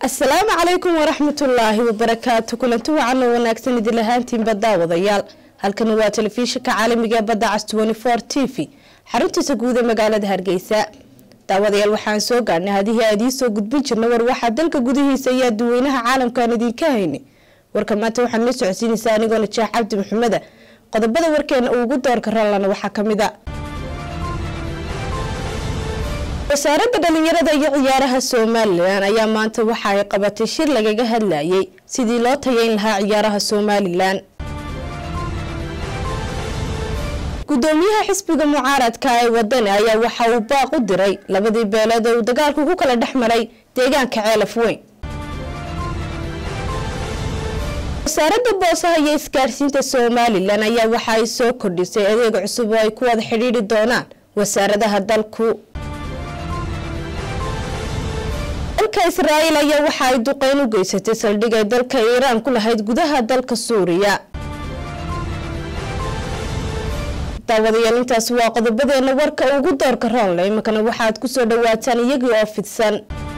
asalaamu calaykum waraxmatullaahi wabarakaatu kulanti wacan oo wanaagsan idin lahaantiinba daawadayaal halkani waa telefishinka caalamiga ee badda cas t v xaruntiisa guud ee magaalada hargeysa daawadayaal waxaan soo gaadhnay hadihii aad iisoo gudbin jirna war waxaa dalka gudihiisa iyo aduweynaha caalamkaan idinka haynay warka maanta waxaan la socodsiinaysaa anigoona jeex cabdi maxameda qodobada warkeena ugu doorka rallana waxaa kamid a wasaaradda dhalinyarada iyo ciyaaraha somalilan ayaa maanta waxa ay qabatay shir lagaga hadlayay sidii loo tayeyn lahaa ciyaaraha somalilan gudoomiyaha xisbiga mucaaradka ee wadani ayaa waxa uu baaq u diray labadii beelood ee uu dagaalku ku kala dhex maray deegaanka ceelaf weyn wasaaradda boosaha iyo isgaarsiinta somalilan ayaa waxa ay soo kordhisay adeeg cusub oo ay ku wada xidhiidhi doonaan wasaaradaha dalku dalka israa'iil ayaa waxa ay duqeyn u geysatay saldhig ay dalka iiraan ku lahayd gudaha dalka suuriya daawadayaal intaasi waa qodobadeena warka ugu doorka roonle iminkana waxaad kusoo dhawaataan iyagii oo fidsan